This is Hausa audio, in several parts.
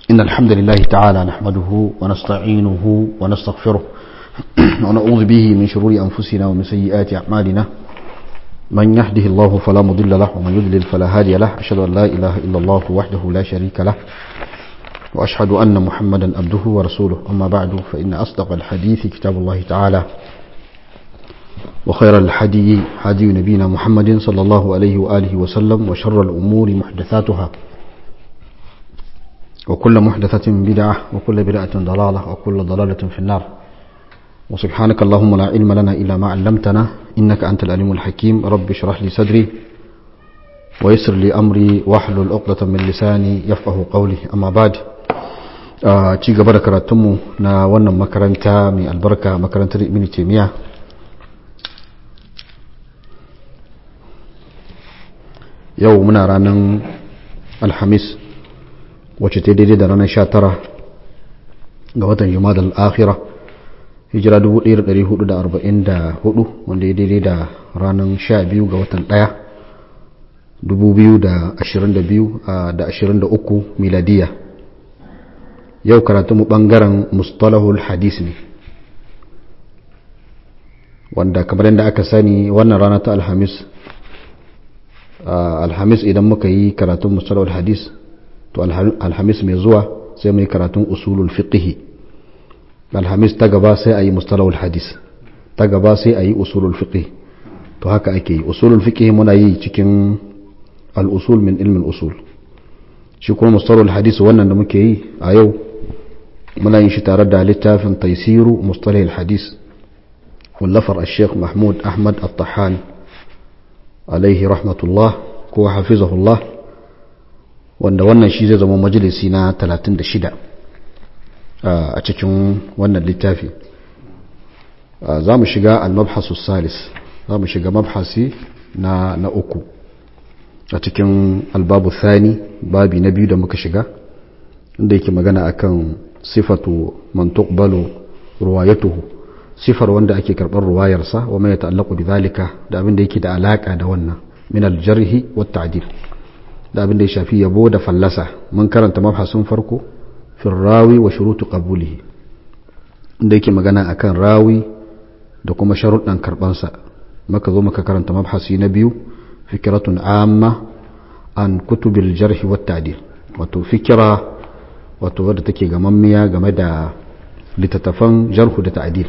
إن الحمد لله تعالى نحمده ونستعينه ونستغفره ونعوذ به من شرور أنفسنا ومن سيئات أعمالنا من يهده الله فلا مضل له ومن يضلل فلا هادي له أشهد أن لا إله إلا الله وحده لا شريك له وأشهد أن محمدا عبده ورسوله أما بعد فإن أصدق الحديث كتاب الله تعالى وخير الحدي حدي نبينا محمد صلى الله عليه وآله وسلم وشر الأمور محدثاتها وكل محدثة بدعة وكل بدعة ضلالة وكل ضلالة في النار وسبحانك اللهم لا علم لنا إلا ما علمتنا إنك أنت العليم الحكيم رب اشرح لي صدري ويسر لي أمري واحلل عقدة من لساني يفقه قولي أما بعد ci gaba da karatunmu na wannan makaranta mai albarka makarantar ibn taymiya yau muna ranar alhamis wacce ta daidai da ranar 19 ga watan jumada al'akhira hijira 1444 wanda ya daidai da ranar 12 ga watan 1 2022 da 23 miladiya yau karatunmu bangaren mustalahul hadis ne wanda kamar yadda aka sani wannan rana ta alhamis alhamis idan muka yi karatun mustalahul hadis to alhamis mai zuwa sai mu yi karatun usulul fiqhi alhamis ta gaba sai a yi mustalahul hadis ta gaba sai a yi usulul fiqhi to haka ake yi usulul fiqhi muna yi cikin al-usul min ilmin usul shi kuma mustalahul hadis wannan da muke yi a yau muna yin shi tare da littafin taisiru mustalahul hadis wallafar al-sheikh mahmud ahmad al-tahan alaihi rahmatullah ko hafizahullah wanda wannan shi zai zama majalisi na 36 a cikin wannan littafi za mu shiga al-mabhasu salis za mu shiga mabhasi na na uku a cikin albabu thani babi na biyu da muka shiga inda yake magana akan sifatu man tuqbalu ruwayatuhu sifar wanda ake karɓar ruwayarsa wa mai ta'allaqu bidhalika da abin da yake da alaka da wannan min al-jarh wa ta'dil da abin da ya shafi yabo da fallasa mun karanta mabhasin farko fi rawi wa shurutu qabulihi inda yake magana akan rawi da kuma sharuɗan karɓansa maka zo maka karanta mabhasi na biyu fikratun amma an kutubil jarh wa ta'dil wato fikira wato wadda take gamammiya game da littattafan jarhu da ta'dil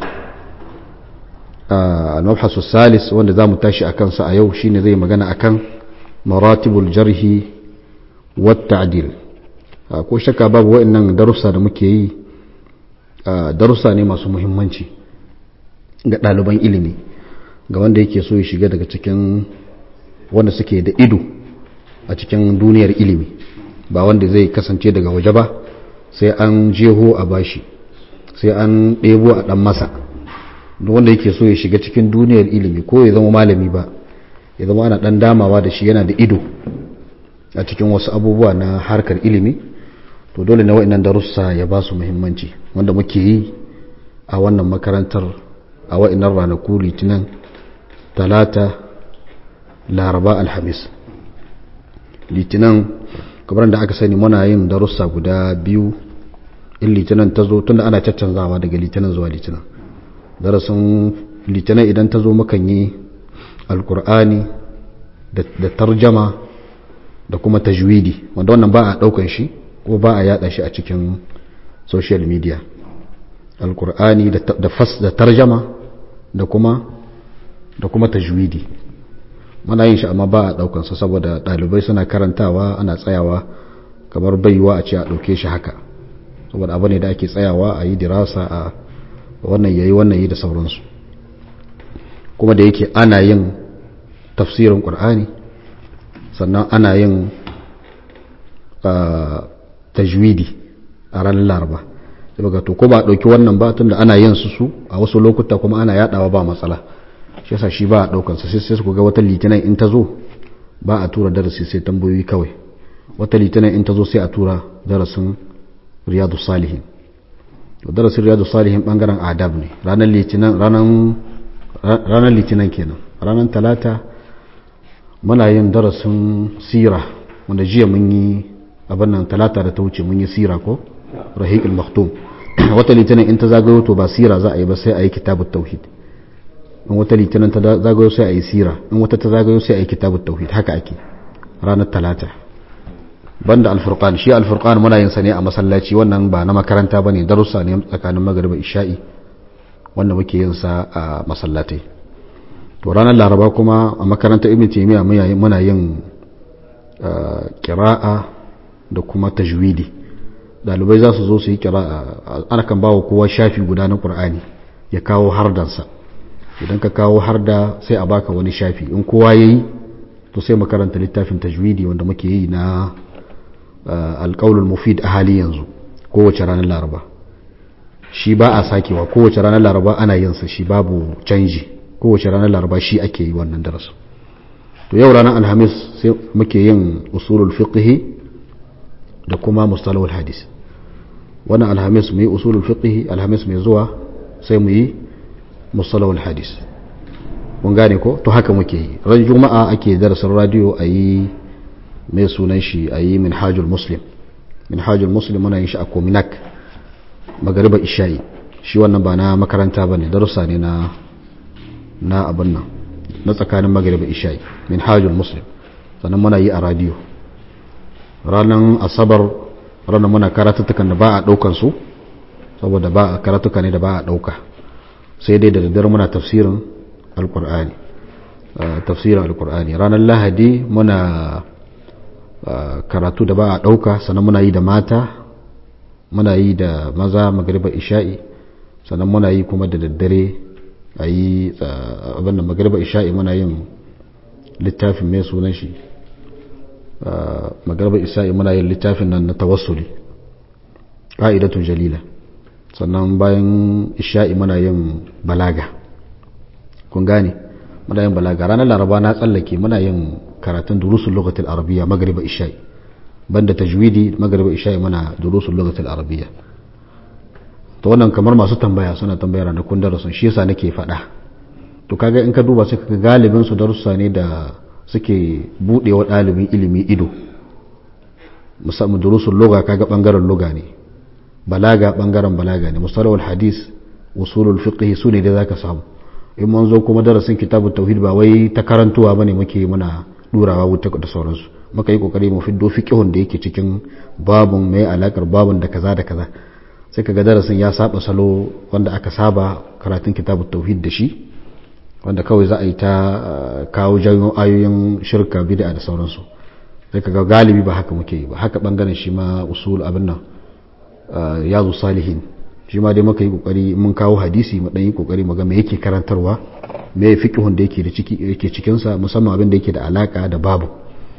al-mabhasu salis wanda zamu tashi akan sa a yau shine zai magana akan maratibul jarhi wa ta'dil ko shakka babu wa'annan darussa da muke yi darussa ne masu muhimmanci ga ɗaliban ilimi ga wanda yake so ya shiga daga cikin wanda suke da ido a cikin duniyar ilimi ba wanda zai kasance daga waje ba sai an jeho a bashi sai an ɗebo a ɗan masa wanda yake so ya shiga cikin duniyar ilimi ko ya zama malami ba ya zama ana ɗan damawa da shi yana da ido a cikin wasu abubuwa na harkar ilimi to dole na wa'annan darussa ya ba su muhimmanci wanda muke yi a wannan makarantar a wa'annan ranaku litinin talata laraba alhamis litinin kamar da aka sani muna yin darussa guda biyu in litinin ta zo tunda ana caccanzawa daga litinin zuwa litinin darasin litinin idan ta zo mukan yi alkur'ani da tarjama da kuma tajwidi wanda wannan ba a daukan shi ko ba a yada shi a cikin social media alkur'ani da fas da tarjama da kuma da kuma tajwidi muna yin shi amma ba a daukan sa saboda dalibai suna karantawa ana tsayawa kamar baiwa a ce a dauke shi haka saboda abu ne da ake tsayawa a yi dirasa a wannan yayi wannan yi da sauransu kuma da yake ana yin tafsirin qur'ani sannan ana yin tajwidi a ranar laraba daga to ko ba dauki wannan ba tunda ana yin su su a wasu lokuta kuma ana yadawa ba matsala shi yasa shi ba a daukan sa sai sai ku ga wata litinin in ta zo ba a tura darasi sai tambayoyi kawai wata litinin in ta zo sai a tura darasin riyadu salihin to darasin riyadu salihin bangaren adab ne ranar litinin ranar ranar litinin kenan ranar talata muna yin darasin sira wanda jiya mun yi abin nan talata da ta wuce mun yi sira ko rahiqul maktum wata litinin in ta zagayo to ba sira za a yi ba sai a yi kitabut tauhid in wata litinin ta zagayo sai a yi sira in wata ta zagayo sai a yi kitabut tauhid haka ake ranar talata banda alfurqan shi alfurqan muna yin sa ne a masallaci wannan ba na makaranta bane darussa ne tsakanin magriba isha'i wanda muke yin sa a masallatai to ranar laraba kuma a makarantar ibn taymiya muna yin kira'a da kuma tajwidi dalibai za su zo su yi kira'a ana kan bawa kowa shafi guda na qur'ani ya kawo hardansa idan ka kawo harda sai a baka wani shafi in kowa yayi to sai makaranta littafin tajwidi wanda muke yi na alƙaulul mufid a hali yanzu kowace ranar laraba shi ba a sakewa kowace ranar laraba ana yin sa shi babu canji kowace ranar laraba shi ake yi wannan darasin to yau ranar alhamis sai muke yin usulul fiqhi da kuma mustalahul hadis wannan alhamis mu yi usulul fiqhi alhamis mai zuwa sai mu yi mustalahul hadis mun gane ko to haka muke yi ran juma'a ake darasin radio a yi mai sunan shi a yi minhajul muslim minhajul muslim muna yin shi a kominak magariba isha'i shi wannan ba na makaranta ba ne darussa ne na na abin nan na tsakanin magariba isha'i minhajul muslim sannan muna yi a radio ranar asabar ranar muna karatuttukan da ba a ɗaukan su saboda ba a karatuka ne da ba a ɗauka sai dai da daddare muna tafsirin alkur'ani tafsirin alkur'ani ranar lahadi muna karatu da ba a ɗauka sannan muna yi da mata muna yi da maza magariba isha'i sannan muna yi kuma da daddare a yi abinda magariba isha'i muna yin littafin mai sunan shi magariba isha'i muna yin littafin nan na tawassuli ƙa'idatun jalila sannan bayan isha'i muna yin balaga kun gane muna yin balaga ranar laraba na tsallake muna yin karatun durusun lokacin arabiya magariba isha'i banda tajwidi magariba isha'i muna durusun lokacin arabiya to wannan kamar masu tambaya suna tambaya ranakun darasin shi yasa nake faɗa to kaga in ka duba sai kaga galibin su darussa ne da suke bude wa ɗalibin ilimi ido musamman durusun loga kaga bangaren loga ne balaga bangaren balaga ne mustalahul hadis usulul fiqh su ne da zaka samu in mun zo kuma darasin kitabut tauhid ba wai ta karantuwa bane muke muna durawa wuta da sauransu muka yi kokari mu fiddo fiqhun da yake cikin babun mai alakar babun da kaza da kaza sai kaga darasin ya saba salo wanda aka saba karatun kitabut tauhid da shi wanda kawai za a yi ta kawo janyo ayoyin shirka bid'a da sauransu sai kaga galibi ba haka muke yi ba haka bangaren shi ma usul abin nan yazu salihin shi ma dai muka yi kokari mun kawo hadisi mu dan yi kokari mu ga me yake karantarwa me fiqhun da yake da ciki yake cikin sa musamman abin da yake da alaka da babu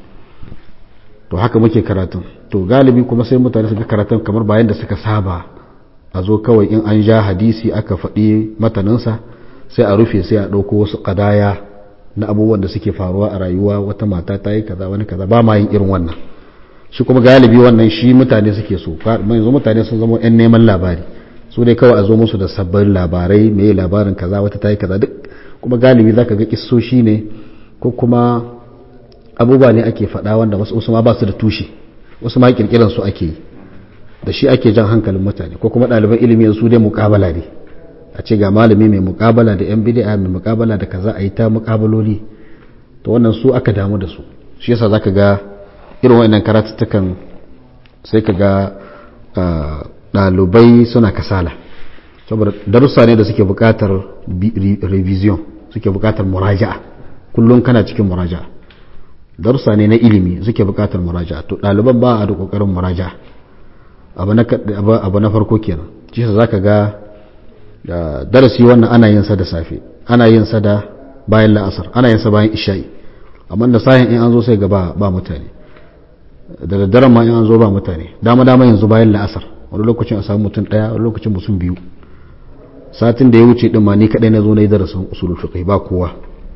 to haka muke karatun to galibi kuma sai mutane suka karatun kamar bayan da suka saba a zo kawai in an ja hadisi aka faɗi mataninsa sai a rufe sai a ɗauko wasu ƙadaya na abubuwan da suke faruwa a rayuwa wata mata ta yi kaza wani kaza ba ma yin irin wannan shi kuma galibi wannan shi mutane suke so yanzu mutane sun zama 'yan neman labari su ne kawai a zo musu da sabbin labarai mai labarin kaza wata ta yi kaza duk kuma galibi za ka ga kissoshi ne ko kuma abubuwa ne ake faɗa wanda wasu ma ba su da tushe wasu ma kirkiran su ake yi da shi ake jan hankalin mutane ko kuma ɗaliban ilimi su dai muƙabala ne a ce ga malami mai muƙabala da yan bid'a mai muƙabala da kaza a yi ta muƙabaloli to wannan su aka damu da su shi yasa zaka ga irin wannan karatuttukan sai ka ga ɗalibai suna kasala saboda darussa ne da suke buƙatar revision suke buƙatar muraja'a kullum kana cikin muraja'a darussa ne na ilimi suke buƙatar muraja'a to ɗaliban ba a da ƙoƙarin muraja'a abu na farko kenan shi za ka ga darasi wannan ana yin sa da safe ana yin sa da bayan la'asar ana yin sa bayan isha'i amma da sahin in an zo sai ga ba mutane da daddaren ma in an zo ba mutane dama dama yanzu bayan la'asar wani lokacin a samu mutum daya wani lokacin mutum biyu satin da ya wuce din ma ni kadai na zo na yi darasin usulul fiqh ba kowa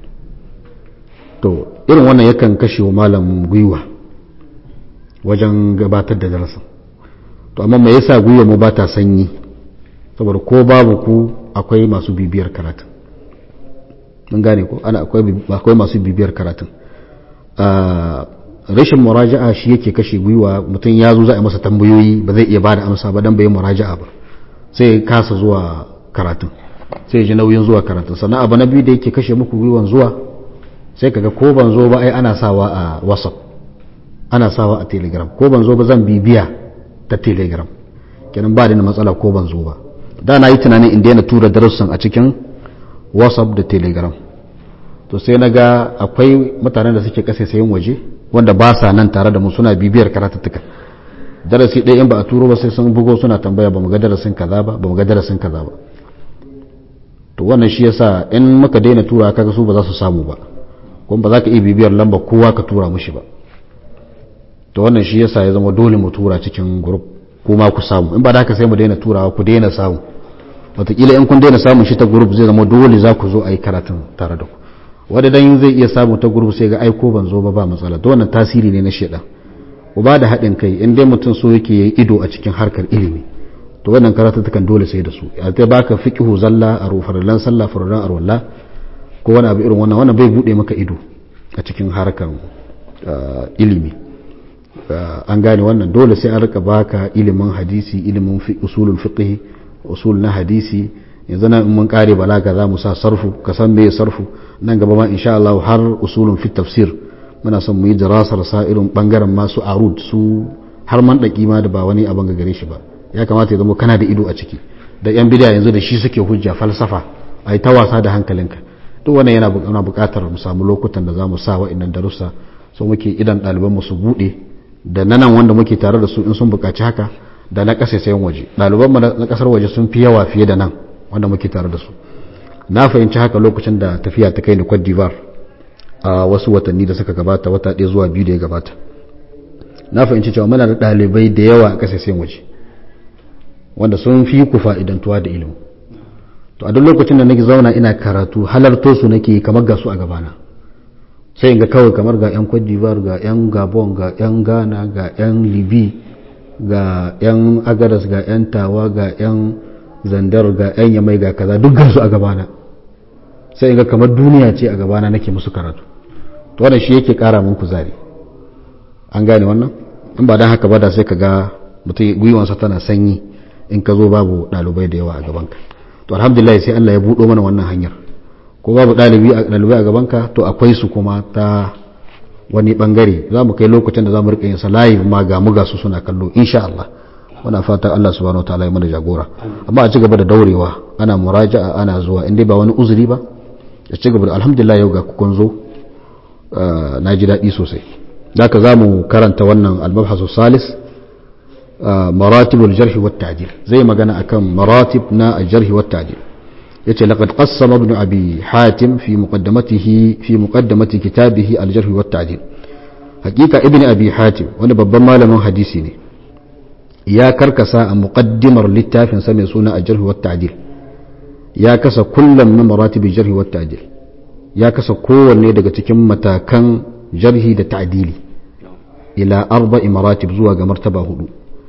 to irin wannan yakan kashe wa malam gwiwa wajen gabatar da darasin to amma me yasa gwiwa mu ba ta sanyi saboda ko babu ku akwai masu bibiyar karatun mun gane ko ana akwai akwai masu bibiyar karatun rashin muraja'a shi yake kashe gwiwa mutum ya zo za a yi masa tambayoyi ba zai iya ba da amsa ba dan bai muraja'a ba sai ya kasa zuwa karatun sai ya ji nauyin zuwa karatun sannan abu na biyu da yake kashe muku gwiwan zuwa sai kaga ko ban zo ba ai ana sawa a whatsapp ana sawa a telegram ko ban zo ba zan bibiya ta telegram kenan ba da matsala ko ban zo ba da na yi tunanin in daina tura darussan a cikin whatsapp da telegram to sai na ga akwai mutanen da suke kasa sayin waje wanda ba sa nan tare da mu suna bibiyar karatuttuka darasi ɗaya in ba a turo ba sai sun bugo suna tambaya ba mu ga darasin kaza ba ba mu ga darasin kaza ba to wannan shi yasa in muka daina tura kaga su ba za su samu ba kuma ba za ka iya bibiyar lamba kowa ka tura mushi ba to wannan shi yasa ya zama dole mu tura cikin group kuma ku samu in ba da haka sai mu daina turawa ku daina samu wataƙila in kun daina samun shi ta group zai zama dole za ku zo a yi karatun tare da ku wadda dan zai iya samu ta group sai ga aiko ban zo ba ba matsala to wannan tasiri ne na shedan ku ba da haɗin kai in dai mutum so yake yi ido a cikin harkar ilimi to wannan karatuttukan dole sai da su a ta baka fiqhu zalla a rufarlan sallah farran arwalla ko wani abu irin wannan wannan bai bude maka ido a cikin harkar ilimi an gane wannan dole sai an rika baka ilimin hadisi ilimin usulul fiqh usul na hadisi yanzu nan in mun kare balaga za mu sa sarfu ka san me sarfu nan gaba ma insha Allah har usulun fi tafsir muna son mu yi dirasar sa irin bangaren masu arud su har man daki ma da ba wani abin ga gare shi ba ya kamata ya zama kana da ido a ciki da yan bidiya yanzu da shi suke hujja falsafa ai ta wasa da hankalinka duk wannan yana yana buƙatar mu samu lokutan da za mu sa wa'annan darussa so muke idan ɗaliban mu su buɗe da nanan wanda muke tare da su in sun buƙaci haka da na ƙasa sayan waje ɗaliban mu na ƙasar waje sun fi yawa fiye da nan wanda muke tare da su na fahimci haka lokacin da tafiya ta kai ni Cote d'Ivoire a wasu watanni da suka gabata wata ɗaya zuwa biyu da ya gabata na fahimci cewa muna da ɗalibai da yawa a ƙasashen waje wanda sun fi ku fa'idantuwa da ilimi to a duk lokacin da nake zauna ina karatu halarto su nake kamar ga su a gabana sai in ga kawai kamar ga 'yan Cote d'Ivoire ga 'yan Gabon ga 'yan Ghana ga 'yan Libi ga 'yan Agadas ga 'yan Tawa ga 'yan Zandar ga 'yan Yamai ga kaza duk ga su a gabana sai in ga kamar duniya ce a gabana nake musu karatu to wannan shi yake kara min kuzari an gane wannan in ba dan haka ba da sai ka ga mutum gwiwansa tana sanyi in ka zo babu ɗalibai da yawa a gabanka to alhamdulillah sai Allah ya buɗo mana wannan hanyar ko babu ɗalibai a gabanka to akwai su kuma ta wani bangare za mu kai lokacin da za mu rika yin sa live ma ga mu ga su suna kallo insha Allah muna fata Allah subhanahu wataala ya mana jagora amma a ci gaba da daurewa ana muraja'a ana zuwa in dai ba wani uzuri ba ya ci gaba da alhamdulillah yau ga kun zo na ji daɗi sosai da ka za mu karanta wannan albabhasu salis maratibul jarhi wat ta'dil zai magana akan maratib na jarhi wat ta'dil yace laqad qassama ibn abi hatim fi muqaddamatihi fi muqaddamati kitabihi al jarh wat ta'dil hakika ibn abi hatim wani babban malamin hadisi ne ya karkasa a muqaddimar littafin sa mai suna al jarh wat ta'dil ya kasa kullum min maratib al jarh wat ta'dil ya kasa kowanne daga cikin matakan jarhi da ta'dili ila arba'i maratib zuwa ga martaba hudu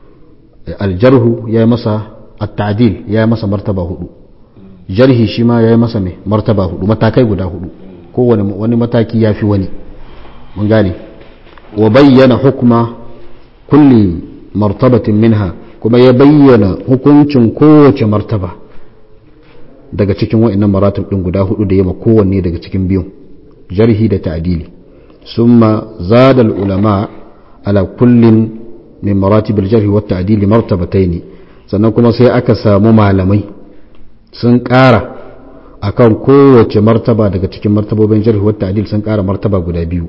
aljarhu ya yi masa at-ta'dil ya yi masa martaba hudu jarhi shi ma ya yi masa mai martaba hudu matakai guda hudu kowane wani mataki ya fi wani mun gane wa bayyana hukuma kulli martabatin minha kuma ya bayyana hukuncin kowace martaba daga cikin wa'annan maratib din guda hudu da yama kowanne daga cikin biyun jarhi da ta'dili summa zada ulama ala kullin min maratib al-jarh wa at-ta'dil martabatayn sannan kuma sai aka samu malamai sun ƙara akan kowace martaba daga cikin martabobin jarh wa at-ta'dil sun ƙara martaba guda biyu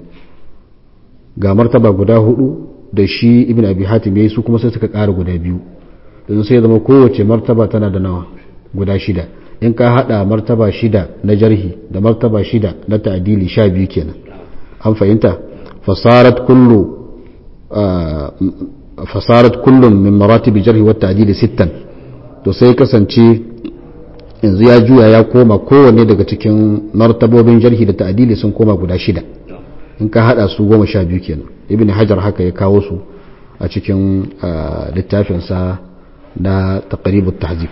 ga martaba guda hudu da shi ibn abi hatim yayi su kuma sai suka ƙara guda biyu don sai zama kowace martaba tana da nawa guda shida in ka hada martaba shida na jarhi da martaba shida na ta'dili sha biyu kenan an fahimta fasarat kullu fasarat kullum min maratibi jarhi wa ta'dili sittan to sai kasance yanzu ya juya ya koma kowanne daga cikin martabobin jarhi da ta'dili sun koma guda shida in ka hada su goma sha biyu kenan ibn hajar haka ya kawo su a cikin littafinsa na taqribut tahzib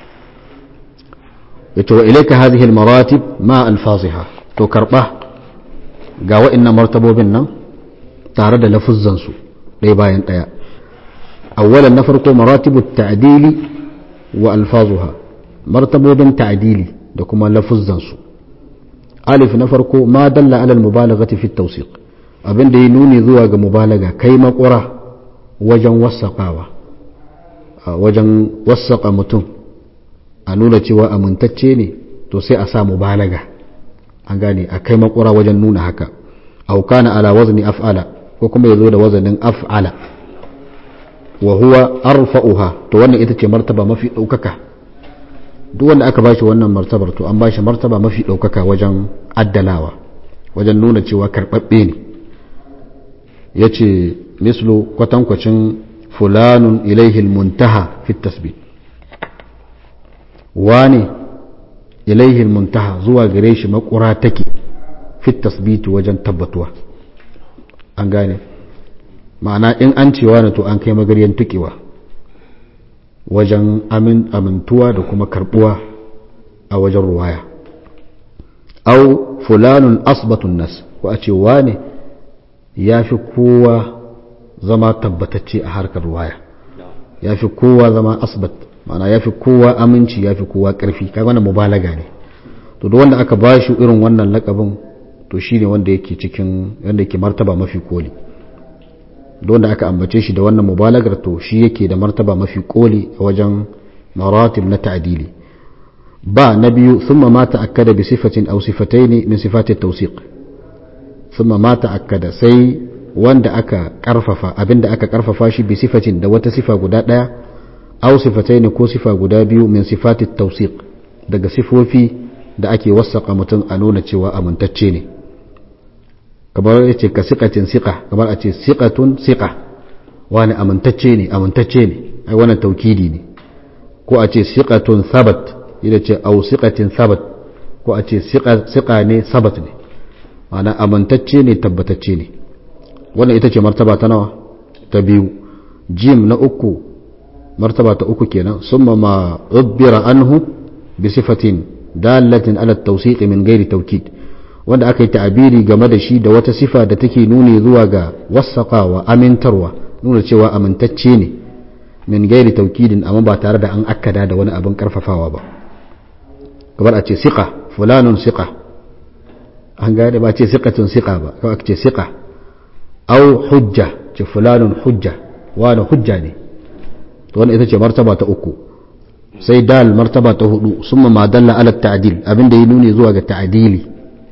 yace wa ilayka hadhihi almaratib ma alfaziha to karba ga wa'annan martabobin nan tare da lafuzzansu ɗaya bayan ɗaya awwalan na farko maratibu ta'dili wa alfazuha martabobin ta'dili da kuma lafuzzansu alif na farko ma dalla alal mubalaghati fi tawsiq abin da ya nuni zuwa ga mubalaga kai makura wajen wasaqawa wajen wasaqa mutum a nuna cewa amintacce ne to sai a sa mubalaga an gane a kai makura wajen nuna haka aw kana ala wazni af'ala ko kuma yazo da wazanin af'ala wa huwa arfa'uha to wannan ita ce martaba mafi daukaka duk wanda aka bashi wannan martabar to an bashi martaba mafi daukaka wajen addalawa wajen nuna cewa karbabbe ne yace mislu kwatankwacin fulanun ilaihi almuntaha fi tasbit wani ilaihi almuntaha zuwa gare shi makura take fi tasbiti wajen tabbatuwa an gane ma'ana in an cewa na to an kai magaryan tukewa wajen amintuwa da kuma karbuwa a wajen ruwaya au fulanun asbatun nas ko a ce wane ya fi kowa zama tabbatacce a harkar ruwaya ya fi kowa zama asbat ma'ana ya fi kowa aminci ya fi kowa ƙarfi kai wannan mubalaga ne to da wanda aka ba shi irin wannan lakabin to shi ne wanda yake cikin wanda yake martaba mafi koli da wanda aka ambace shi da wannan mubalagar to shi yake da martaba mafi koli a wajen maratib na ta'dili ba na biyu thumma ma ta'akkada bi sifatin aw sifatayn min sifati at-tawsiq thumma ma ta'akkada sai wanda aka karfafa abinda aka karfafa shi bi sifatin da wata sifa guda daya aw sifatayn ko sifa guda biyu min sifati at-tawsiq daga sifofi da ake wasaka mutum a nuna cewa amintacce ne kamar ya ce ka siƙatin siƙa kamar a ce siƙatun siƙa wani amintacce ne amintacce ne ai wannan taukidi ne ko a ce siƙatun sabat ita ce au siƙatin sabat ko a ce siƙa ne sabat ne ma'ana amintacce ne tabbatacce ne wannan ita ce martaba ta nawa ta biyu jim na uku martaba ta uku kenan summa ma ubbira anhu bi sifatin dalatin ala tawsiq min ghairi tawkid wanda aka yi ta'abiri game da shi da wata sifa da take nuni zuwa ga wasaqawa amintarwa nuna cewa amintacce ne min gairi taukidin amma ba tare da an akkada da wani abin karfafawa ba kamar a ce siqa fulanun siqa an gane ba ce siqatun siqa ba kawai ce siqa au hujja ce fulanun hujja wani hujja ne to wannan ita ce martaba ta uku sai dal martaba ta hudu summa ma dalla ala ta'dil abin da ya nuni zuwa ga ta'dili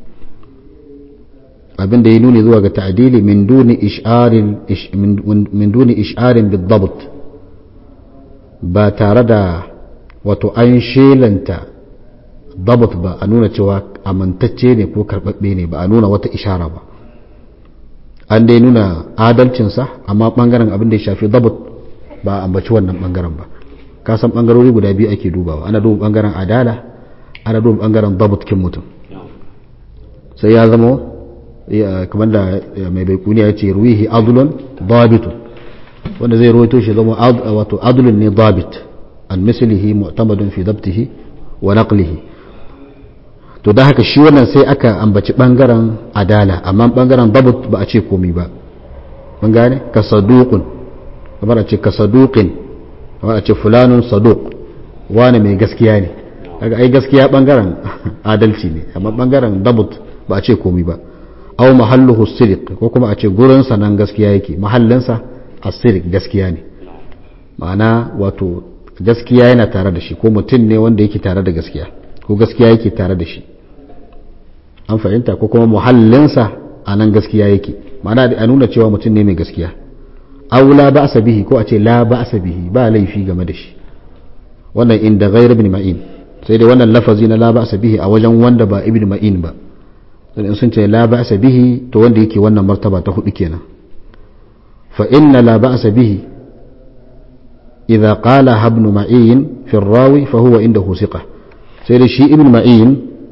abin da ya nuni zuwa ga ta'dili min duni ish'arin min duni ish'arin bidabt ba tare da wato an shelanta dabt ba a nuna cewa amintacce ne ko karbabbe ne ba a nuna wata ishara ba an dai nuna adalcinsa amma bangaren abin da ya shafi dabt ba a ambaci wannan bangaren ba ka san bangarori guda biyu ake dubawa ana duba bangaren adala ana duba bangaren dabt kin mutum sai ya zama kamar da mai baikuni ya ce ruwihi adulun dabitun wanda zai rawaito shi zama wato adulun ne dabit an mislihi mu'tamadun fi dabtihi wa naqlihi to da haka shi wannan sai aka ambaci bangaren adala amma bangaren dabut ba a ce komai ba mun gane ka saduqun kamar a ce ka saduqin kamar a ce fulanun saduq wani mai gaskiya ne kaga ai gaskiya bangaren adalci ne amma bangaren dabut ba a ce komai ba aw mahalluhu sidiq ko kuma a ce gurinsa nan gaskiya yake mahallinsa asirik gaskiya ne ma'ana wato gaskiya yana tare da shi ko mutum ne wanda yake tare da gaskiya ko gaskiya yake tare da shi an fahimta ko kuma muhallinsa a nan gaskiya yake ma'ana a nuna cewa mutum ne mai gaskiya aw la ba'sa bihi ko a ce la ba'sa bihi ba laifi game da shi wannan inda ghayr ibn ma'in sai dai wannan lafazi na la ba'sa bihi a wajen wanda ba ibn ma'in ba dan in sun ce la ba'sa bihi to wanda yake wannan martaba ta hudu kenan fa inna la ba'sa bihi idza qala ibn ma'in fi rawi fa huwa indahu thiqa sai da shi ibn ma'in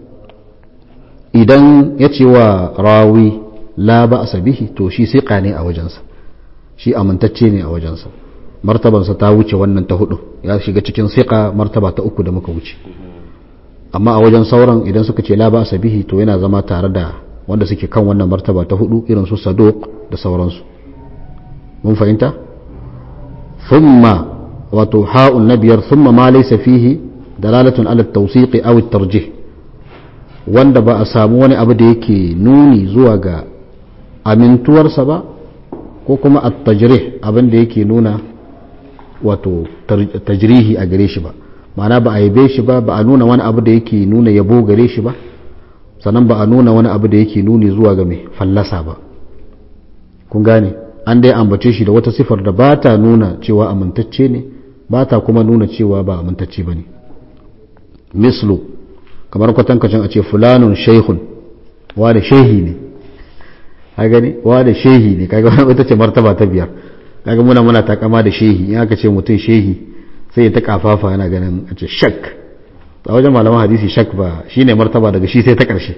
idan ya ce wa rawi la ba'sa bihi to shi thiqa ne a wajensa shi amintacce ne a wajensa martabansa ta wuce wannan ta hudu ya shiga cikin thiqa martaba ta uku da muka wuce amma a wajen sauran idan suka ce la ba bihi to yana zama tare da wanda suke kan wannan martaba ta hudu irin su saduq da sauransu mun fahimta thumma wato ha'un na biyar thumma ma laysa fihi dalalatun ala at-tawsiq aw at-tarjih wanda ba a samu wani abu da yake nuni zuwa ga amintuwarsa ba ko kuma at-tajrih abin da yake nuna wato tajrihi a gare shi ba ma'ana ba a yabe shi ba ba a nuna wani abu da yake nuna yabo gare shi ba sannan ba a nuna wani abu da yake nuni zuwa ga mai fallasa ba kun gane an dai ambace shi da wata sifar da ba ta nuna cewa amintacce ne ba ta kuma nuna cewa ba amintacce ba ne mislu kamar kwatankacin a ce fulanun shaihun wa da shehi ne a gani wa da shehi ne kaga wata ce martaba ta biyar kaga muna muna takama da shehi in aka ce mutum shehi sai ya ta kafafa yana ganin a ce shak a wajen malaman hadisi shak ba shine martaba daga shi sai ta karshe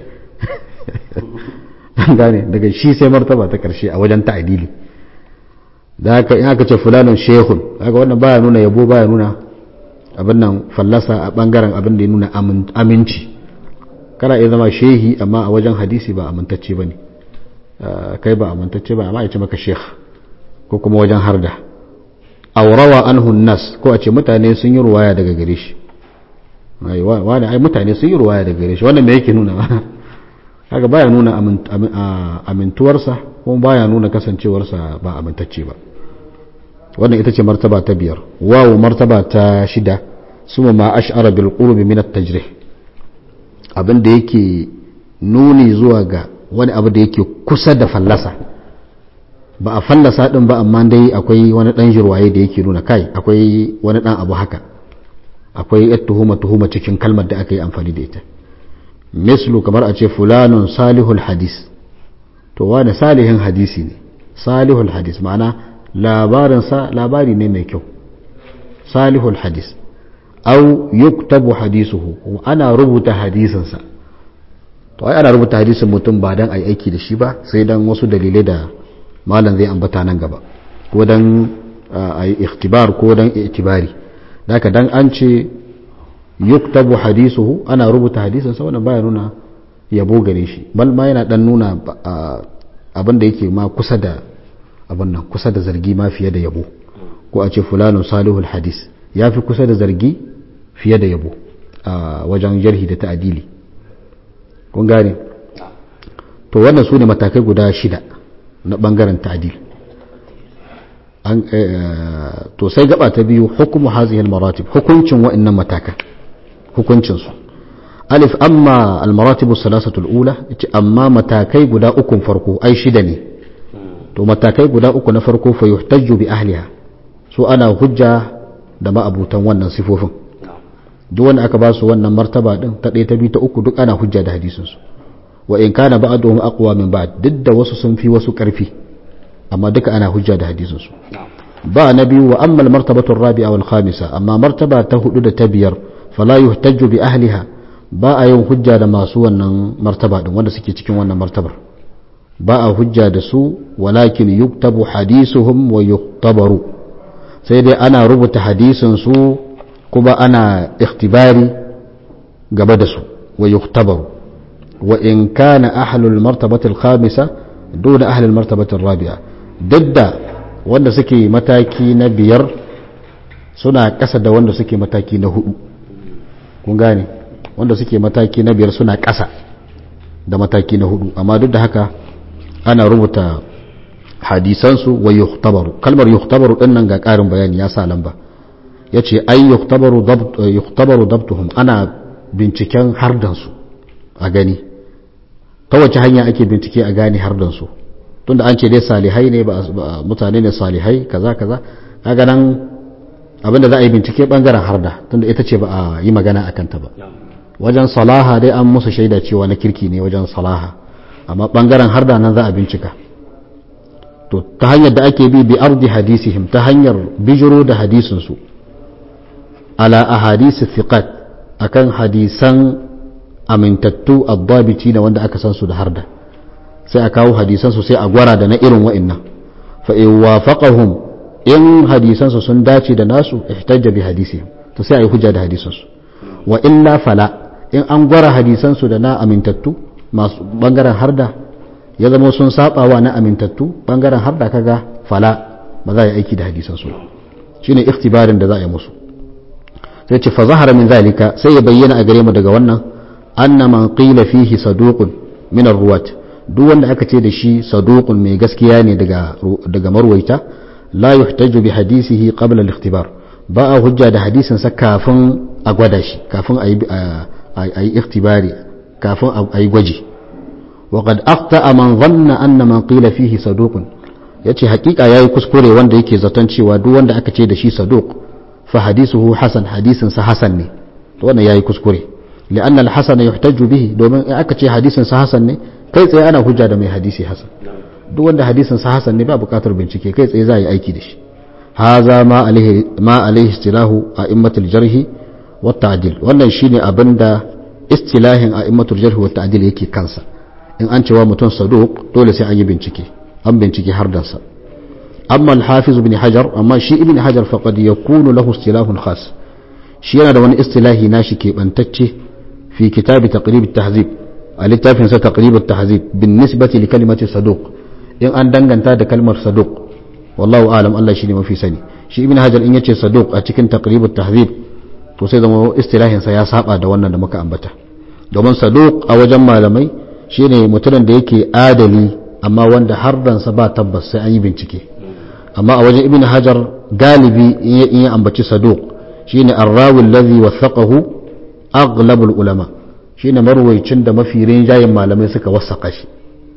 gane daga shi sai martaba ta karshe a wajen ta'adili da haka in aka ce fulanin shehun kaga wannan baya nuna yabo baya nuna abin nan fallasa a bangaren abin da ya nuna aminci kana iya zama shehi amma a wajen hadisi ba amintacce ba ne kai ba amintacce ba amma ya ce maka shekh ko kuma wajen harda aurawa anhu nas ko a ce mutane sun yi ruwaya daga gare shi wani ai mutane sun yi ruwaya daga gare shi wannan me yake nuna haka baya nuna amintuwarsa kuma baya nuna kasancewarsa ba amintacce ba wannan ita ce martaba ta biyar wawo martaba ta shida suma ma ash'ara bil qurbi min at-tajrih abin da yake nuni zuwa ga wani abu da yake kusa da fallasa ba a fallasa din ba amma dai akwai wani dan jirwaye da yake nuna kai akwai wani dan abu haka akwai yar tuhuma tuhuma cikin kalmar da aka yi amfani da ita mislu kamar a ce fulanun salihul hadis to wani salihin hadisi ne salihul hadis ma'ana labarinsa labari ne mai kyau salihul hadis au yuktabu hadisuhu ana rubuta hadisinsa to ai ana rubuta hadisin mutum ba dan ai aiki da shi ba sai dan wasu dalilai da malam zai ambata nan gaba ko dan ai ikhtibar ko dan itibari daka dan an ce yuktabu hadisuhu ana rubuta hadisinsa wannan baya nuna yabo gare shi bal ma yana dan nuna abin da yake ma kusa da abin nan kusa da zargi ma fiye da yabo ko a ce fulanun salihul hadis ya fi kusa da zargi fiye da yabo a wajen jarhi da ta'adili kun gane to wannan su ne matakai guda shida na bangaren ta'adil to sai gaba ta biyu hukumu hazihi maratib hukuncin wa'annan matakan hukuncin su alif amma al-maratib as-salasatu al-ula amma matakai guda ukun farko ai shida ne to matakai guda uku na farko fa yuhtajju bi ahliha su ana hujja da ma'abutan wannan sifofin duk wanda aka ba su wannan martaba din ta ɗaya ta biyu ta uku duk ana hujja da hadisin su wa in kana ba'duhum aqwa min ba'd duk da wasu sun fi wasu karfi amma duka ana hujja da hadisin su ba na biyu wa amma al-martabatu ar-rabi'a wal khamisa amma martaba ta hudu da ta biyar fala yuhtajju bi ahliha ba a yin hujja da masu wannan martaba din wanda suke cikin wannan martabar ba a hujja da su walakin yuktabu hadisuhum wa yuktabaru sai dai ana rubuta hadisin su kuma ana ikhtibari gaba da su wa yuktabaru wa in kana ahlul martabati al-khamisa duna ahlul martabati ar-rabi'a dadda wanda suke mataki na biyar suna kasa da wanda suke mataki na hudu kun gane wanda suke mataki na biyar suna kasa da mataki na hudu amma duk da haka ana rubuta hadisansu wa yuhtabaru kalmar yuhtabaru din nan ga ƙarin bayani ya sa lamba ya ce ai yuhtabaru dabt yuhtabaru dabtuhum ana binciken hardansu a gani ta wace hanya ake bincike a gane hardansu tunda an ce dai salihai ne ba mutane ne salihai kaza kaza kaga nan abinda za a yi bincike bangaren harda tunda ita ce ba a yi magana a kanta ba wajen salaha dai an musu shaida cewa na kirki ne wajen salaha amma bangaren harda nan za a bincika to ta hanyar da ake bi bi ardi hadisihim ta hanyar bijiro da hadisinsu ala ahadisi thiqat akan hadisan amintattu addabiti na wanda aka san su da harda sai a kawo hadisan su sai a gwara da na irin wa'annan fa in wafaqahum in hadisan su sun dace da nasu ihtajja bi hadisihim to sai a yi hujja da hadisan su wa illa fala in an gwara hadisan su da na amintattu masu bangaren harda ya zama sun sabawa na amintattu bangaren harda kaga fala ba za a yi aiki da hadisan su shine ikhtibarin da za a yi musu sai ce fa zahara min zalika sai ya bayyana a gare mu daga wannan anna man qila fihi saduqun min ar-ruwat duk wanda aka ce da shi saduqun mai gaskiya ne daga daga marwaita la yuhtaju bi hadisihi qabla al-ikhtibar ba a hujja da hadisin sa kafin a gwada shi kafin a yi a yi ikhtibari kafin a yi gwaji wa qad akhta man dhanna anna man qila fihi saduqun yace hakika yayi kuskure wanda yake zaton cewa duk wanda aka ce da shi saduq fa hadisuhu hasan hadisin sa hasan ne to wannan yayi kuskure li'anna al-hasan yuhtaju bihi domin in aka ce hadisin sa hasan ne kai tsaye ana hujja da mai hadisi hasan duk wanda hadisin sa hasan ne ba buƙatar bincike kai tsaye za a yi aiki da shi haza ma alaihi ma alaihi istilahu a'immatul jarhi wa ta'dil wannan shine abinda istilahin a'immatul jarhi wa ta'dil yake kansa in an cewa mutum saduq dole sai an yi bincike an bincike har dansa amma al-hafiz ibn hajar amma shi ibn hajar faqad yakunu lahu istilahun khas shi yana da wani istilahi nashi keɓantacce fi kitabi taqrib at-tahzib a littafin sa taqrib at-tahzib bin nisbati li kalimati saduq in an danganta da kalmar saduq wallahu alam Allah shine mafi sani shi ibn hajar in yace saduq a cikin taqrib at-tahzib to sai zama istilahin sa ya saba da wannan da muka ambata domin saduq a wajen malamai shine mutumin da yake adali amma wanda hardansa ba tabbas sai an yi bincike amma a wajen ibn hajar galibi in ya ambaci saduq shine arrawi allazi wathaqahu aghlabul ulama shine marwaicin da mafi rinjayen malamai suka wasaka shi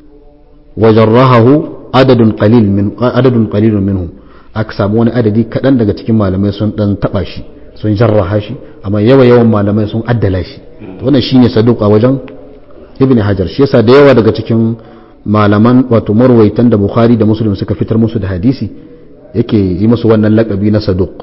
wajarrahahu adadun qalil min adadun qalilun minhum aka samu wani adadi kadan daga cikin malamai sun dan taba shi sun jarraha shi amma yawa yawan malamai sun addala shi wannan shine saduq a wajen ibn hajar shi yasa da yawa daga cikin malaman wato marwaitan da bukhari da muslim suka fitar musu da hadisi yake yi musu wannan lakabi na saduq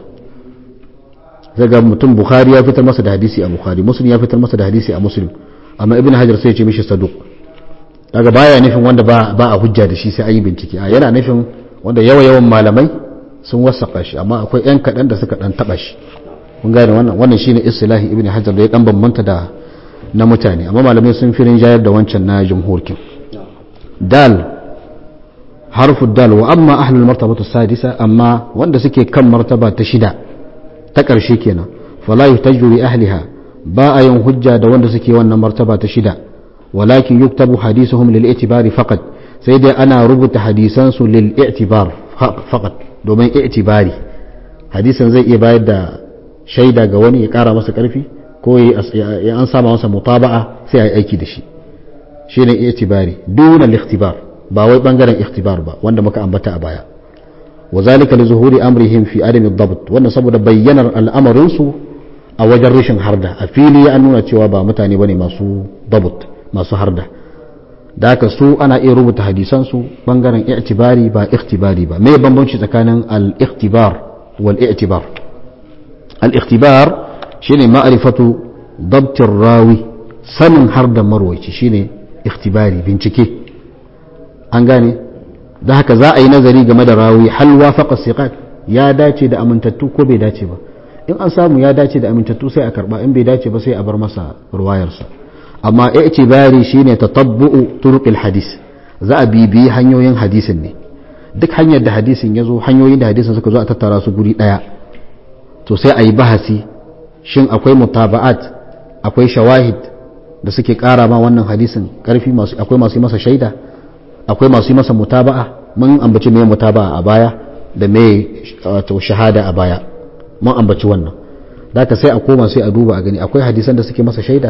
zaga mutum bukhari ya fitar masa da hadisi a bukhari muslim ya fitar masa da hadisi a muslim amma ibn hajar sai ya ce mishi saduq daga baya nufin wanda ba ba a hujja da shi sai an yi bincike a yana nufin wanda yawa yawan malamai sun wasaka shi amma akwai yan kaɗan da suka dan taba shi kun gane wannan wannan shine istilahi ibn hajar da ya dan bambanta da na mutane amma malamai sun fi rinjayar da wancan na jumhurkin dal harfu dal wa amma ahlul martabatu sadisa amma wanda suke kan martaba ta shida ta ƙarshe kenan fala yuhtaju bi ahliha ba a yin hujja da wanda suke wannan martaba ta shida walakin yuktabu hadisuhum lil i'tibari faqat sai dai ana rubuta hadisan su lil i'tibar faqat domin i'tibari hadisan zai iya bayar da shaida ga wani ya kara masa karfi ko ya an sama masa mutaba'a sai a yi aiki da shi shine i'tibari duna al-ikhtibar ba wai bangaren ikhtibar ba wanda muka ambata a baya wa zalika li zuhuri amrihim fi adami ad wannan saboda bayyanar al'amarin su a wajen rashin harda a fili ya nuna cewa ba mutane bane masu dabt masu harda da haka su ana iya rubuta hadisan su bangaren i'tibari ba ikhtibari ba me bambanci tsakanin al-ikhtibar wal i'tibar al-ikhtibar shine ma'rifatu dabt rawi sanin harda marwaci shine ikhtibari bincike an gane da haka za a yi nazari game da rawi hal wafaqa siqat ya dace da amintattu ko bai dace ba in an samu ya dace da amintattu sai a karba in bai dace ba sai a bar masa ruwayarsa amma i'tibari shine tatabbu'u turuqil hadis za a bibiyi hanyoyin hadisin ne duk hanyar da hadisin ya zo hanyoyin da hadisin suka zo a tattara su guri daya to sai a yi bahasi shin akwai mutaba'at akwai shawahid da suke kara ma wannan hadisin karfi masu akwai masu yi masa shaida akwai masu yi masa mutaba'a mun ambaci me mutaba'a a baya da me wato shahada a baya mun ambaci wannan ka sai a koma sai a duba a gani akwai hadisan da suke masa shaida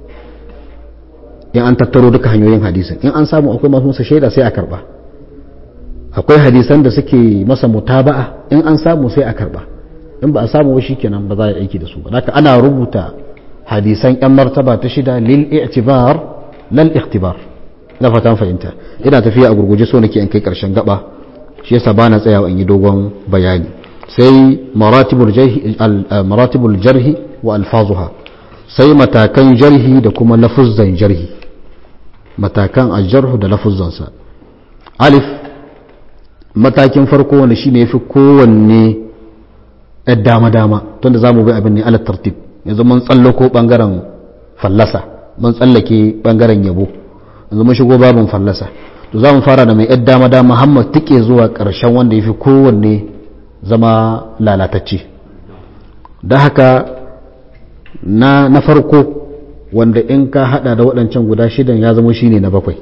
in an tattaro duka hanyoyin hadisin in an samu akwai masu masa shaida sai a karba akwai hadisan da suke masa mutaba'a in an samu sai a karba in ba a samu ba shikenan ba za a yi aiki da su ba haka ana rubuta hadisan yan martaba ta shida lil i'tibar lal ikhtibar na fatan fahimta ina tafiya a gurguje so nake in kai karshen gaba shi yasa bana tsayawa in yi dogon bayani sai maratibul jarhi maratibul jarhi wa alfazuha sai matakan jarhi da kuma lafuzzan jarhi matakan aljarhu da lafuzzansa alif matakin farko wanda shine yafi kowanne ɗan dama-dama tunda za mu bi abin ne alat tartib yanzu mun tsallako ɓangaren fallasa mun tsallake ɓangaren yabo yanzu mun shigo babin fallasa to za mu fara da mai yadda dama dama Muhammad tike zuwa ƙarshen wanda ya fi kowanne zama lalatacce da haka na, na farko wanda in ka hada da waɗancan guda shidan ya zama shine na bakwai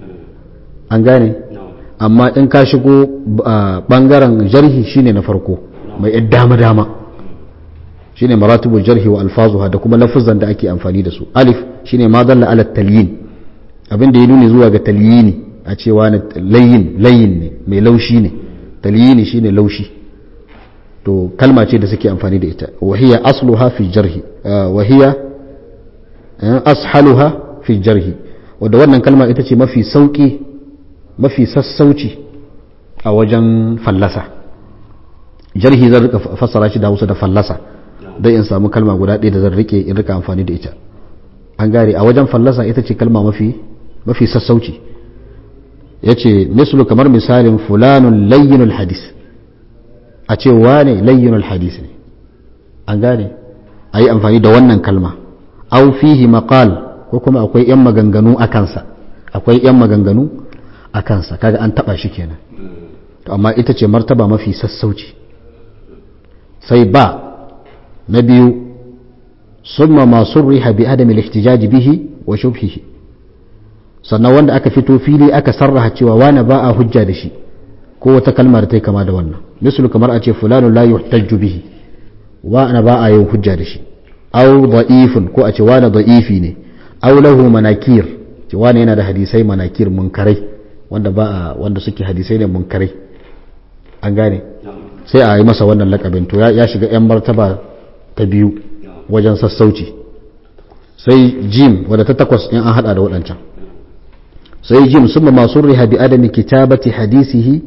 an gane amma in ka shigo ɓangaren jarhi shine na farko mai yadda dama dama shine maratibul jarhi wa alfazuha da kuma lafuzan da ake amfani da su alif shine ma dalla ala talyin abin da ya nuni zuwa ga talyini a cewa na layin layin ne mai laushi ne talyini shine laushi to kalma ce da suke amfani da ita wahiya asluha fi jarhi wahiya ashaluha fi jarhi wadda wannan kalma ita ce mafi sauki mafi sassauci a wajen fallasa jarhi zan rika fassara shi da hausa da fallasa don in samu kalma guda ɗaya da zan rike in rika amfani da ita an gare a wajen fallasa ita ce kalma mafi mafi sassauci ya ce mislu kamar misalin fulanun layyinul hadis a ce wane layyinul hadis ne an gane a yi amfani da wannan kalma au fihi maqal ko kuma akwai yan maganganu a kansa akwai yan maganganu a kansa kaga an taba shi kenan to amma ita ce martaba mafi sassauci sai ba na biyu summa ma surriha bi adam al-ihtijaj bihi wa shubhihi sannan wanda aka fito fili aka sarraha cewa wani ba a hujja da shi ko wata kalma da ta kama da wannan misali kamar a ce fulanu la yuhtajju bihi wani ba a yin hujja da shi aw da'ifun ko a ce wani da'ifi ne aw lahu manakir ce wani yana da hadisai manakir munkarai wanda ba a wanda suke hadisai ne munkarai an gane sai a yi masa wannan lakabin to ya shiga yan martaba ta biyu wajen sassauci sai jim wadda ta takwas in an hada da waɗancan sai jim sun masu riha bi adami kitabati hadisihi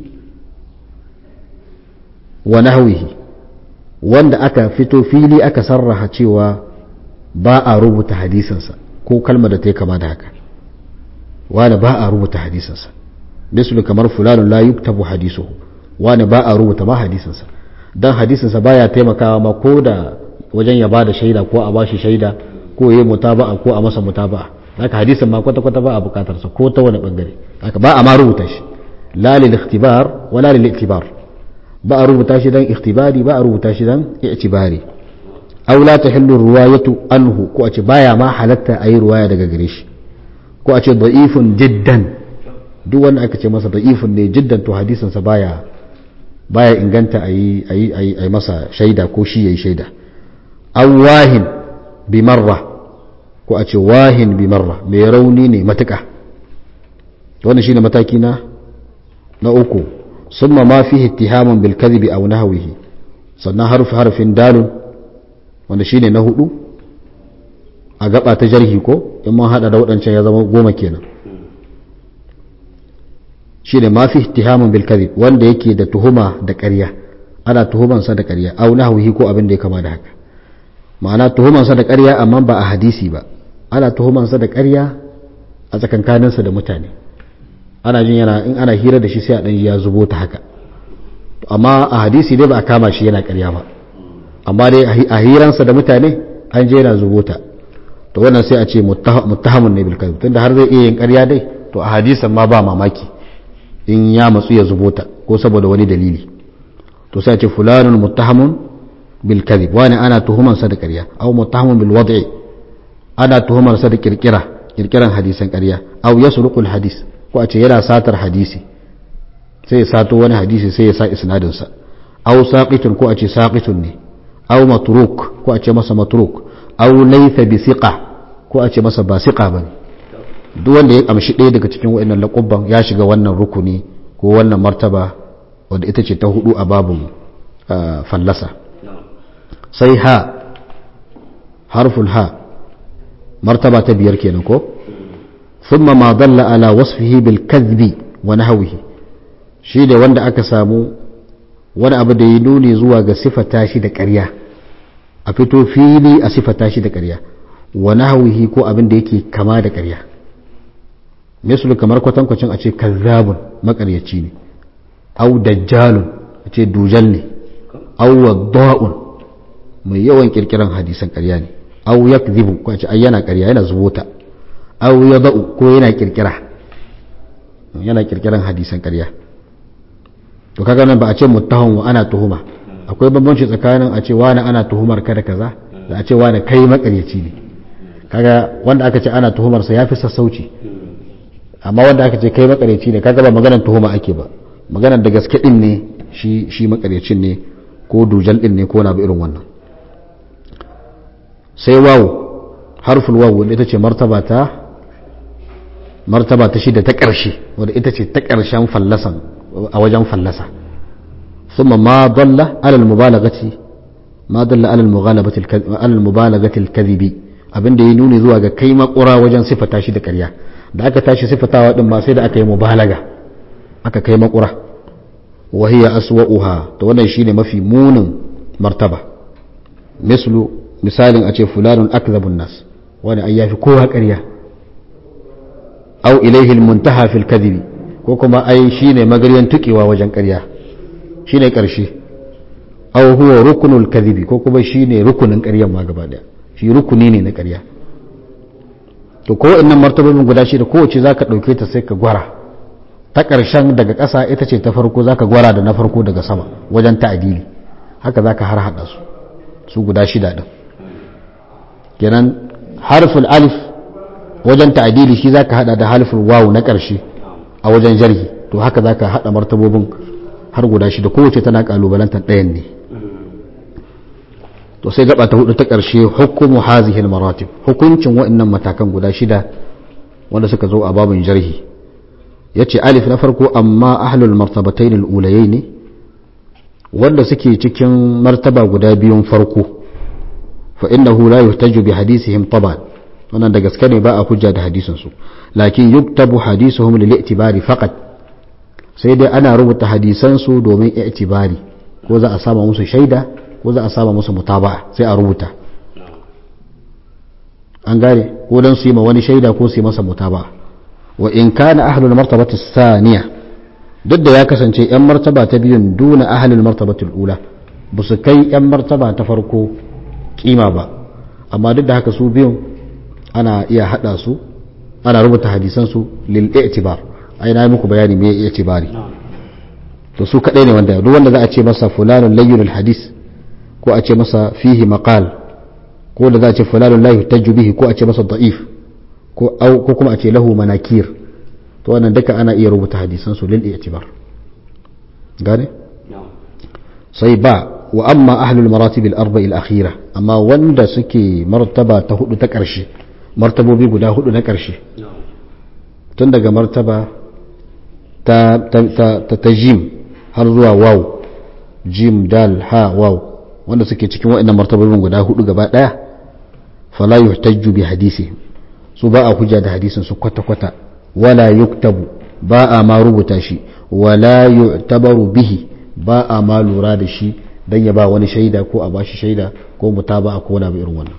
wa nahwihi wanda aka fito fili aka sarraha cewa ba a rubuta hadisinsa ko kalmar da ta yi kama da haka wani ba a rubuta hadisinsa misali kamar fulanun la yuktabu hadisuhu wani ba a rubuta ma hadisinsa dan hadisinsa baya taimakawa ma ko da wajen ya bada shaida ko a bashi shaida ko yayi mutaba'a ko a masa mutaba'a haka hadisin ma kwata kwata ba a bukatar sa ko ta wani bangare haka ba a ma rubuta shi la lil ikhtibar wala lil iktibar ba a rubuta shi dan ikhtibari ba a rubuta shi dan i'tibari aw la tahillu riwayatu anhu ko a ce baya ma halatta ayi ruwaya daga gare shi ko a ce da'ifun jiddan duk wanda aka ce masa da'ifun ne jiddan to hadisin sa baya baya inganta ayi ayi ayi masa shaida ko shi yayi shaida aw wahin bi marra ko a ce wahin bi marra mai rauni ne matuƙa wannan shine mataki na na uku summa ma fihi ittihamun bil kadhibi aw nahwihi sannan harfi harfin dalun wanda shine na hudu a gaba ta jarhi ko in mun hada da waɗancan ya zama goma kenan shine ma fihi ittihamun bil kadhib wanda yake da tuhuma da ƙarya ana tuhumansa da ƙarya aw nahwihi ko abin da ya kama da haka ma'ana tuhumansa da ƙarya amma ba a hadisi ba ana tuhumansa da ƙarya a tsakankaninsa da mutane ana jin yana in ana hira da shi sai a ɗan ya zubo ta haka amma a hadisi dai ba a kama shi yana ƙarya ba amma dai a hiransa da mutane an je yana zubo ta to wannan sai a ce muttahamun ne bil kadhib tunda har zai iya yin ƙarya dai to a hadisan ma ba mamaki in ya matsu ya zubo ta ko saboda wani dalili to sai a ce fulanun muttahamun bil kadhib wani ana tuhumansa da ƙarya aw muttahamun bil wad'i ana tuhumarsa da kirkira kirkiran hadisan ƙarya aw yasruqul hadis ko a ce yana satar hadisi sai ya sato wani hadisi sai ya sa isnadin sa aw saqitun ko a ce saqitun ne aw matruk ko a ce masa matruk aw laysa bi siqa ko a ce masa ba siqa bane duk wanda ya amshi ɗaya daga cikin waɗannan laƙubban ya shiga wannan rukuni ko wannan martaba wadda ita ce ta hudu a babun fallasa sai ha harful ha martaba ta biyar kenan ko thumma ma dalla ala wasfihi bil kadhbi wa nahwihi shi da wanda aka samu wani abu da ya nuni zuwa ga sifata shi da ƙarya a fito fili a sifata shi da ƙarya wa nahwihi ko abin da yake kama da ƙarya misali kamar kwatankwacin a ce kazzabun makaryaci ne au dajjalun a ce dujal ne au wadda'un mai yawan kirkiran hadisan ƙarya ne au yakzibu ko a ce ai yana ƙarya yana zubota au yada'u ko yana kirkira yana kirkiran hadisan ƙarya to kaga nan ba a ce muttaham wa ana tuhuma akwai bambanci tsakanin a ce wani ana tuhumar ka da kaza da a ce wani kai makaryaci ne kaga wanda aka ce ana tuhumar sa yafi sassauci amma wanda aka ce kai makaryaci ne kaga ba maganar tuhuma ake ba maganar da gaske din ne shi shi makaryacin ne ko dujal din ne ko na irin wannan sai wawu harful wawu ita ce martaba ta martaba ta shida ta ƙarshe wadda ita ce ta ƙarshen fallasan a wajen fallasa ثم ما ضل على المبالغة ما ضل على المغالبة على المبالغة الكذب abin da ya nuni zuwa ga kai makura wajen sifata shi da ƙarya da aka tashi sifatawa din ma sai da aka yi mubalaga aka kai makura wa hiya aswa'uha to wannan shine mafi munin martaba mislu misalin a ce fulanun akzabun nas wani ai yafi kowa ƙarya au ilaihi almuntaha fil kadhibi ko kuma ai shine magaryan tukewa wajen ƙarya shine ƙarshe au huwa rukunul kadhibi ko kuma shine rukunin ƙaryan ma gaba daya shi rukuni ne na ƙarya to ko innan martabobin guda shi da kowace zaka dauke ta sai ka gwara ta ƙarshen daga ƙasa ita ce ta farko zaka gwara da na farko daga sama wajen ta'adili haka zaka har hada su su guda shida din kenan harful alif wajen ta'adili shi zaka hada da harful wawu na ƙarshe a wajen jarhi to haka zaka hada martabobin har guda shida kowace tana kalubalantar ɗayan ne to sai gaba ta hudu ta ƙarshe hukumu hazihi maratib hukuncin waɗannan matakan guda shida wanda suka zo a babin jarhi yace alif na farko amma ahlul martabatayn al-ulayayn ne wanda suke cikin martaba guda biyun farko fa innahu la yuhtaju bi hadisihim taban wannan da gaske ne ba a hujja da hadisin su lakin yuktabu hadisuhum lil i'tibari faqat sai dai ana rubuta hadisan su domin i'tibari ko za a sama musu shaida ko za a sama musu mutaba'a sai a rubuta an gane ko dan su yi ma wani shaida ko su yi masa mutaba'a wa in kana ahlul martabati thaniya duk da ya kasance yan martaba ta biyun duna ahlul martabati ula ba su kai yan martaba ta farko kima ba amma duk da haka su biyun ana iya hada su ana rubuta hadisan su lil i'tibar ai na muku bayani me i'tibari to su kadai ne wanda duk wanda za a ce masa fulanun layyinul hadis ko a ce masa fihi maqal ko da za a ce fulanun la yuhtaju bihi ko a ce masa da'if ko ko kuma a ce lahu manakir to wannan duka ana iya rubuta hadisan su lil i'tibar gane sai ba wa amma ahlul maratib al arba al akhira amma wanda suke martaba ta hudu ta karshe martabobi guda hudu na karshe tun daga martaba ta ta ta, ta jim har zuwa waw jim dal ha waw wanda suke cikin waɗannan martabobin guda hudu gaba daya fala yuhtajju bi hadisi su ba a hujja da hadisin su kwata-kwata wala yuktabu ba a ma rubuta shi wala yu'tabaru bihi ba a ma lura da shi dan ya ba wani shaida ko a bashi shaida ko mutaba ko wani abu irin wannan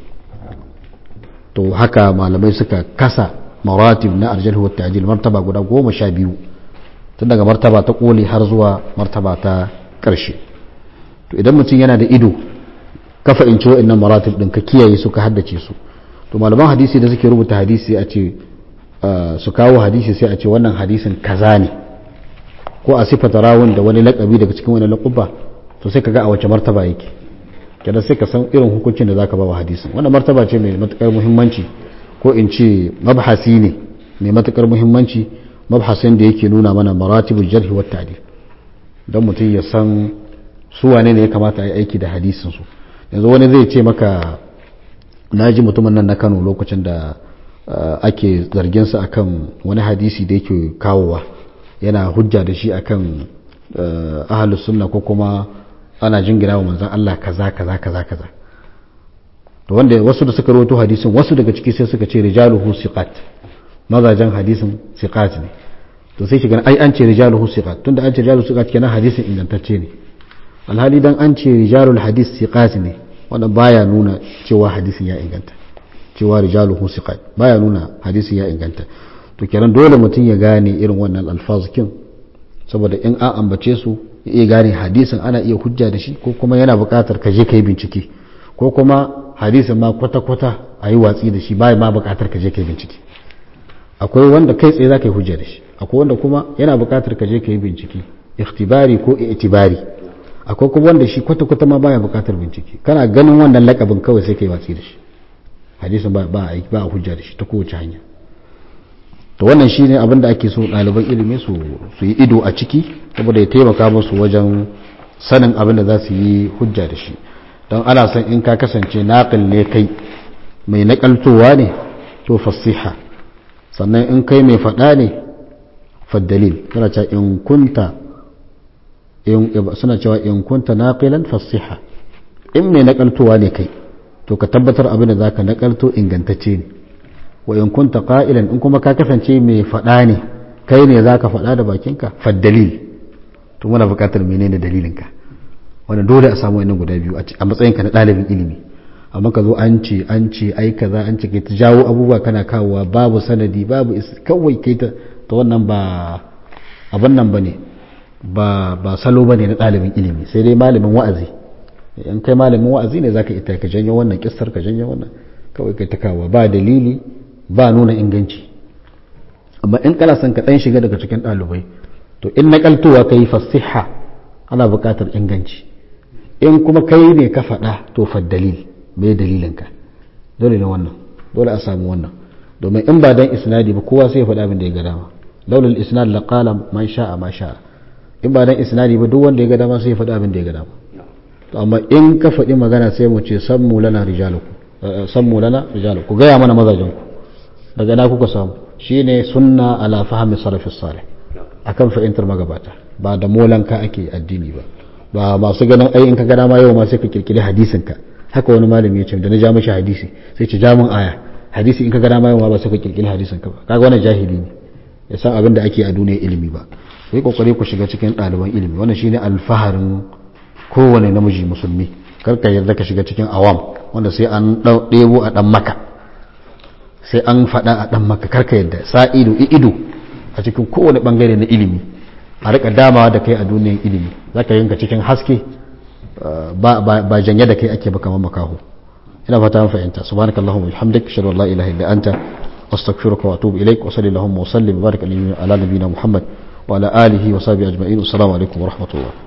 to haka malamai suka kasa maratib na arjal wa ta'dil martaba guda goma sha biyu tun daga martaba ta koli har zuwa martaba ta karshe to idan mutum yana da ido ka fahimci wa'annan maratib din ka kiyaye su ka haddace su to malaman hadisi da suke rubuta hadisi a ce su kawo hadisi sai a ce wannan hadisin kaza ne ko a sifata rawun da wani lakabi daga cikin wani laƙuba to sai ka ga a wace martaba yake kenan sai ka san irin hukuncin da zaka ba wa hadisin wannan martaba ce mai matukar muhimmanci ko in ce mabhasi ne mai matukar muhimmanci mabhasin da yake nuna mana maratibul jarhi wa ta'dil dan mutum ya san su wane ne ya kamata a yi aiki da hadisin su yanzu wani zai ce maka na ji mutumin nan na kano lokacin da ake zarginsa akan wani hadisi da yake kawowa yana hujja da shi akan ahalus sunna ko kuma ana jingina wa manzan Allah kaza kaza kaza kaza to wanda wasu da suka rawaito hadisin wasu daga ciki sai suka ce rijaluhu siqat mazajen hadisin siqat ne to sai shiga ai an ce rijaluhu siqat tunda an ce rijaluhu siqat kenan hadisin ingantacce ne alhali dan an ce rijalul hadis siqat ne wannan baya nuna cewa hadisin ya inganta cewa rijaluhu siqat baya nuna hadisin ya inganta to kenan dole mutum ya gane irin wannan alfazikin saboda in an ambace su ya iya gane hadisin ana iya hujja da shi ko kuma yana buƙatar ka je ka yi bincike ko kuma hadisin ma kwata-kwata a yi watsi da shi baya ma buƙatar ka je ka yi bincike akwai wanda kai tsaye za ka yi hujja da shi akwai wanda kuma yana buƙatar ka je ka yi bincike ikhtibari ko itibari akwai kuma wanda shi kwata-kwata ma baya buƙatar bincike kana ganin wannan lakabin kawai sai ka yi watsi da shi hadisin ba ba a hujja da shi ta kowace hanya to wannan shi ne abin da ake so ɗaliban ilimi su yi ido a ciki saboda ya taimaka musu wajen sanin abin da za su yi hujja da shi don ana son in ka kasance naƙil ne kai mai naƙaltowa ne to fasiha sannan in kai mai faɗa ne faddalil suna cewa in kunta suna cewa in kunta naqilan fasiha in mai naƙaltowa ne kai to ka tabbatar abin da za ka naƙalto ingantacce ne wa in kunta qa'ilan in kuma ka kasance mai faɗa ne kai ne za ka faɗa da bakinka faddalil to muna buƙatar menene dalilinka wanda dole a samu wannan guda biyu a matsayinka na ɗalibin ilimi amma ka zo an ce an ce ai kaza an ce kai ta jawo abubuwa kana kawowa babu sanadi babu kawai kai ta ta wannan ba abin nan bane ba ba salo bane na ɗalibin ilimi sai dai malamin wa'azi in kai malamin wa'azi ne zaka ita ka janyo wannan kissar ka janyo wannan kawai kai ta kawowa ba dalili ba nuna inganci amma in kana son ka dan shiga daga cikin ɗalibai to in nakaltowa kai fasiha ana buƙatar inganci in kuma kai ne ka faɗa to fa dalil me dalilinka dole ne wannan dole a samu wannan domin in ba dan isnadi ba kowa sai ya faɗa abin da ya ga dama laulal isnad la qala man sha'a ma sha'a in ba dan isnadi ba duk wanda ya ga dama sai ya faɗa abin da ya ga dama to amma in ka faɗi magana sai mu ce sammu lana rijalukum sammu lana rijalukum ku gaya mana mazajen ku daga na kuka samu shine sunna ala fahmi salafis salih akan fahimtar magabata ba da molanka ake addini ba ba masu ganin ai in ka gana ma yau ma sai ka kirkiri hadisin ka haka wani malami ya ce da na ja mashi hadisi sai ce jamin aya hadisi in ka gana ma yau ma ba sai ka kirkiri hadisin ka ba kaga wannan jahili ne ya san abin da ake a duniyar ilimi ba sai kokari ku shiga cikin ɗaliban ilimi wannan shine alfaharin kowane namiji musulmi kar ka yarda ka shiga cikin awam wanda sai an ɗebo a ɗan maka sai an faɗa a ɗan maka kar ka yarda sa ido ido a cikin kowane bangare na ilimi a rika damawa da kai a duniyar ilimi za ka yanka cikin haske ba janye da kai ake ba kamar makaho ina fata an fahimta subhanakallahumma wa bihamdik ashhadu an la ilaha illa anta astaghfiruka wa atubu ilaik wa sallallahu wa sallim wa barik ala nabiyyina muhammad wa ala alihi wa sahbihi ajma'in assalamu alaikum wa rahmatullah